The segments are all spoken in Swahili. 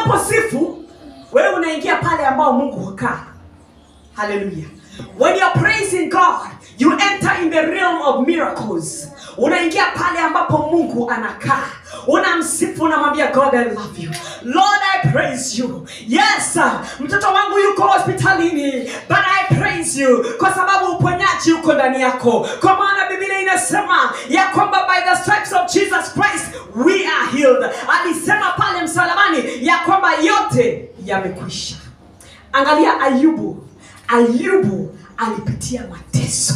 unaposifu wewe unaingia pale ambao mungu hukaa haleluya when you're praising god you enter in the realm of miracles unaingia pale ambapo mungu anakaa unamsifu unamwambia god i love you lord i praise you yes uh, mtoto wangu yuko hospitalini but i praise you kwa sababu uponyaji uko ndani yako kwa maana biblia inasema ya kwamba by the stripes of jesus christ we are healed alisema pale msalabani ya kwamba yote yamekwisha angalia ayubu ayubu alipitia mateso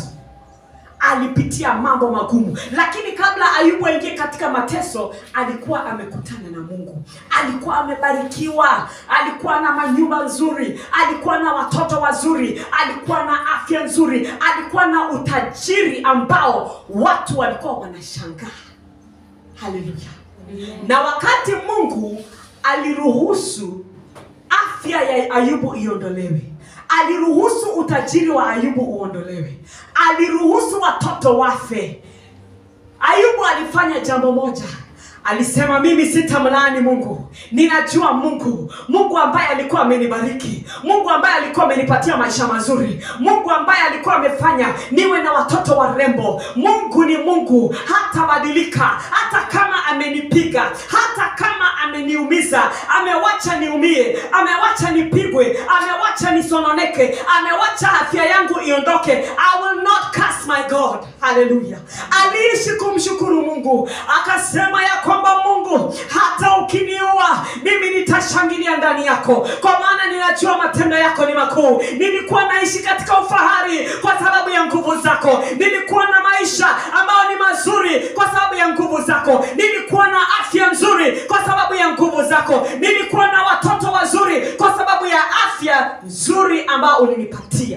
alipitia mambo magumu lakini kabla ayubu aingie katika mateso alikuwa amekutana na mungu alikuwa amebarikiwa alikuwa na manyumba nzuri alikuwa na watoto wazuri alikuwa na afya nzuri alikuwa na utajiri ambao watu walikuwa wanashangaa haleluya na wakati mungu aliruhusu afya ya ayubu iondolewe aliruhusu utajiri wa ayubu uondolewe aliruhusu watoto wafe ayubu alifanya jambo moja alisema mimi sitamlaani mungu ninajua mungu mungu ambaye alikuwa amenibariki mungu ambaye alikuwa amenipatia maisha mazuri mungu ambaye alikuwa amefanya niwe na watoto warembo mungu ni mungu hatabadilika hata kama amenipiga hata kama ameniumiza amewacha niumie amewacha nipigwe amewacha nisononeke amewacha afya yangu iondoke i will not curse my god haleluya aliishi kumshukuru mungu akasema ya kwamba mungu hata ukiniua mimi nitashangilia ndani yako kwa maana ninajua matendo yako ni makuu nilikuwa naishi katika ufahari kwa sababu ya nguvu zako nilikuwa na maisha ambayo ni mazuri kwa sababu ya nguvu zako nilikuwa na afya nzuri kwa sababu ya nguvu zako nilikuwa na watoto wazuri kwa sababu ya afya nzuri ambayo ulinipatia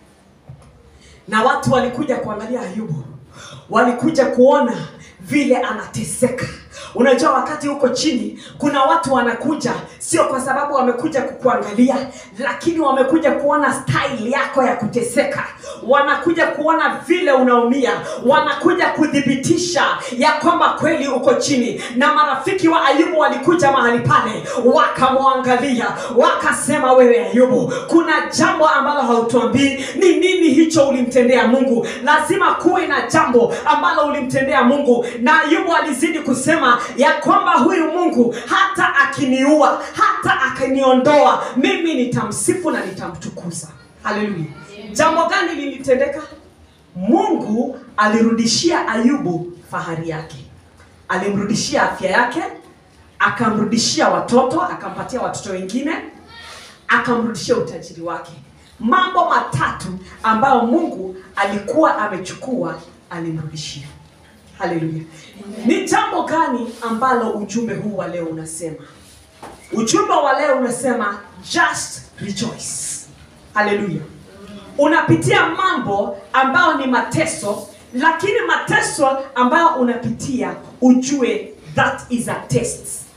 na watu walikuja kuangalia ayubu walikuja kuona vile anateseka unajua wakati huko chini kuna watu wanakuja sio kwa sababu wamekuja kukuangalia lakini wamekuja kuona style yako ya kuteseka wanakuja kuona vile unaumia wanakuja kuthibitisha ya kwamba kweli uko chini na marafiki wa ayubu walikuja mahali pale wakamwangalia wakasema wewe ayubu kuna jambo ambalo hautuambii ni nini hicho ulimtendea mungu lazima kuwe na jambo ambalo ulimtendea mungu na ayubu alizidi kusema ya kwamba huyu mungu hata akiniua hata akiniondoa mimi nitamsifu na nitamtukuza haleluya jambo gani lilitendeka mungu alirudishia ayubu fahari yake alimrudishia afya yake akamrudishia watoto akampatia watoto wengine akamrudishia utajiri wake mambo matatu ambayo mungu alikuwa amechukua alimrudishia haleluya ni jambo gani ambalo ujumbe huu wa leo unasema ujumbe wa leo unasema just rejoice haleluya unapitia mambo ambayo ni mateso lakini mateso ambayo unapitia ujue that is a test